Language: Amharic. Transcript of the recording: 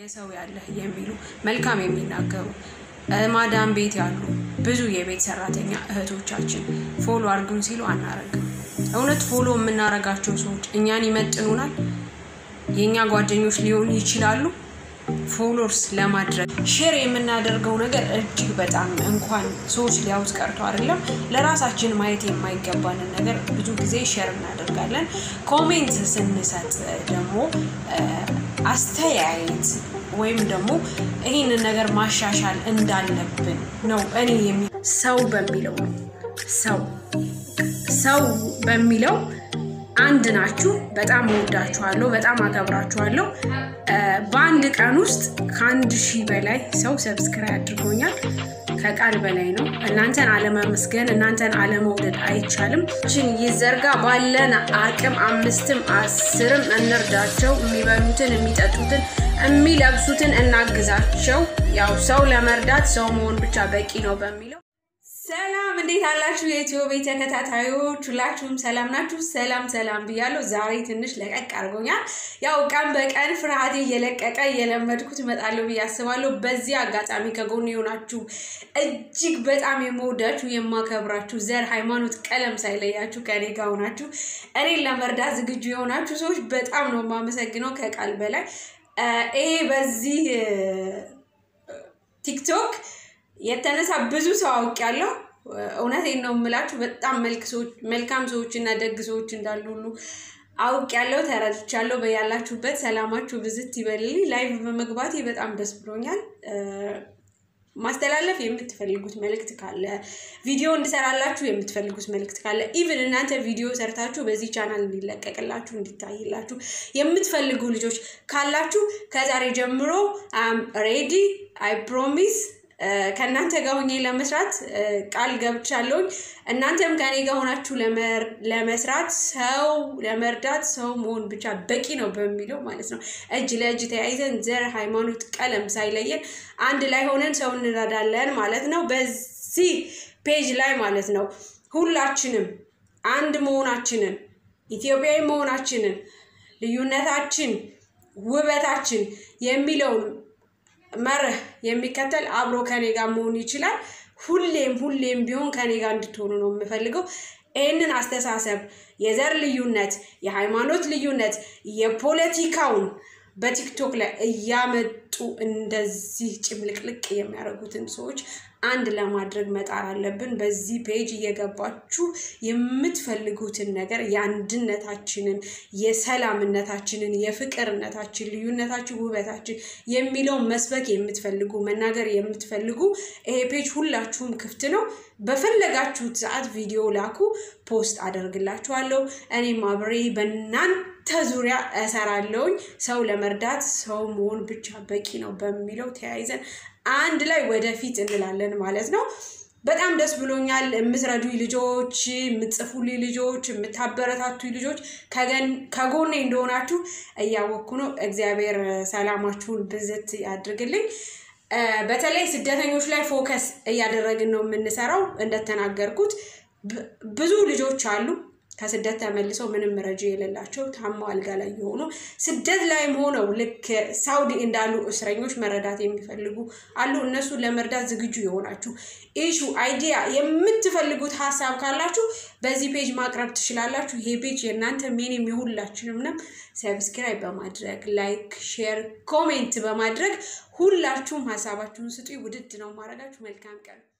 ሰው ያለህ የሚሉ መልካም የሚናገሩ ማዳም ቤት ያሉ ብዙ የቤት ሰራተኛ እህቶቻችን ፎሎ አድርጉን ሲሉ አናረግም። እውነት ፎሎ የምናረጋቸው ሰዎች እኛን ይመጥኑናል? የእኛ ጓደኞች ሊሆኑ ይችላሉ? ፎሎርስ ለማድረግ ሼር የምናደርገው ነገር እጅግ በጣም እንኳን ሰዎች ሊያውት ቀርቶ አይደለም ለራሳችን ማየት የማይገባንን ነገር ብዙ ጊዜ ሼር እናደርጋለን። ኮሜንት ስንሰጥ ደግሞ አስተያየት ወይም ደግሞ ይህንን ነገር ማሻሻል እንዳለብን ነው። እኔ የሚ ሰው በሚለው ነው ሰው ሰው በሚለው አንድ ናችሁ። በጣም እወዳችኋለሁ፣ በጣም አከብራችኋለሁ። በአንድ ቀን ውስጥ ከአንድ ሺህ በላይ ሰው ሰብስክራይብ አድርጎኛል። ከቃል በላይ ነው። እናንተን አለማመስገን እናንተን አለመውደድ አይቻልም። ችን ይዘርጋ ባለን አቅም አምስትም አስርም እንርዳቸው። የሚበሉትን፣ የሚጠጡትን፣ የሚለብሱትን እናግዛቸው። ያው ሰው ለመርዳት ሰው መሆን ብቻ በቂ ነው በሚለው ሰላም እንዴት አላችሁ? የኢትዮ ቤት ተከታታዮች ሁላችሁም ሰላም ናችሁ? ሰላም ሰላም ብያለሁ። ዛሬ ትንሽ ለቀቅ አድርጎኛል። ያው ቀን በቀን ፍርሃቴ እየለቀቀ እየለመድኩት እመጣለሁ ብዬ አስባለሁ። በዚህ አጋጣሚ ከጎን የሆናችሁ እጅግ በጣም የመወዳችሁ የማከብራችሁ፣ ዘር፣ ሃይማኖት፣ ቀለም ሳይለያችሁ ከኔ ጋር ሆናችሁ እኔን ለመርዳት ዝግጁ የሆናችሁ ሰዎች በጣም ነው የማመሰግነው ከቃል በላይ ይሄ በዚህ ቲክቶክ የተነሳ ብዙ ሰው አውቄያለሁ። እውነቴን ነው የምላችሁ። በጣም መልካም ሰዎች እና ደግ ሰዎች እንዳሉ ሁሉ አውቄያለሁ፣ ተረድቻለሁ። በያላችሁበት ሰላማችሁ ብዝት ይበልልኝ። ላይቭ በመግባቴ በጣም ደስ ብሎኛል። ማስተላለፍ የምትፈልጉት መልእክት ካለ ቪዲዮ እንድሰራላችሁ የምትፈልጉት መልእክት ካለ ኢቭን እናንተ ቪዲዮ ሰርታችሁ በዚህ ቻናል እንዲለቀቅላችሁ እንዲታይላችሁ የምትፈልጉ ልጆች ካላችሁ ከዛሬ ጀምሮ ሬዲ አይ ፕሮሚስ ከእናንተ ጋር ሆኜ ለመስራት ቃል ገብቻለሁኝ። እናንተም ከኔ ጋር ሆናችሁ ለመስራት ሰው ለመርዳት ሰው መሆን ብቻ በቂ ነው በሚለው ማለት ነው እጅ ለእጅ ተያይዘን ዘር፣ ሃይማኖት፣ ቀለም ሳይለየን አንድ ላይ ሆነን ሰው እንረዳለን ማለት ነው። በዚህ ፔጅ ላይ ማለት ነው ሁላችንም አንድ መሆናችንን ኢትዮጵያዊ መሆናችንን ልዩነታችን ውበታችን የሚለውን መርህ የሚከተል አብሮ ከኔ ጋር መሆን ይችላል። ሁሌም ሁሌም ቢሆን ከኔ ጋር እንድትሆኑ ነው የምፈልገው። ይህንን አስተሳሰብ የዘር ልዩነት፣ የሃይማኖት ልዩነት፣ የፖለቲካውን በቲክቶክ ላይ እያመጡ እንደዚህ ጭምልቅልቅ የሚያደርጉትን ሰዎች አንድ ለማድረግ መጣር አለብን። በዚህ ፔጅ እየገባችሁ የምትፈልጉትን ነገር የአንድነታችንን፣ የሰላምነታችንን፣ የፍቅርነታችን፣ ልዩነታችን፣ ውበታችን የሚለውን መስበክ የምትፈልጉ መናገር የምትፈልጉ ይሄ ፔጅ ሁላችሁም ክፍት ነው። በፈለጋችሁት ሰዓት ቪዲዮ ላኩ፣ ፖስት አደርግላችኋለሁ። እኔም አብሬ በእናንተ ዙሪያ እሰራለሁኝ። ሰው ለመርዳት ሰው መሆን ብቻ በቂ ነው በሚለው ተያይዘን አንድ ላይ ወደፊት እንላለን ማለት ነው። በጣም ደስ ብሎኛል። የምትረዱኝ ልጆች፣ የምትጽፉልኝ ልጆች፣ የምታበረታቱኝ ልጆች ከጎኔ እንደሆናችሁ እያወቅኩ ነው። እግዚአብሔር ሰላማችሁን ብዝት ያድርግልኝ። በተለይ ስደተኞች ላይ ፎከስ እያደረግን ነው የምንሰራው። እንደተናገርኩት ብዙ ልጆች አሉ ከስደት ተመልሰው ምንም ረጂ የሌላቸው ታማው አልጋ ላይ የሆኑ ስደት ላይም ሆነው ልክ ሳውዲ እንዳሉ እስረኞች መረዳት የሚፈልጉ አሉ። እነሱን ለመርዳት ዝግጁ የሆናችሁ ኢሹ አይዲያ የምትፈልጉት ሀሳብ ካላችሁ በዚህ ፔጅ ማቅረብ ትችላላችሁ። ይሄ ፔጅ የእናንተ ሜንም የሁላችንም ነው። ሰብስክራይብ በማድረግ ላይክ፣ ሼር፣ ኮሜንት በማድረግ ሁላችሁም ሀሳባችሁን ስጡ። ውድድ ነው ማድረጋችሁ። መልካም ቀን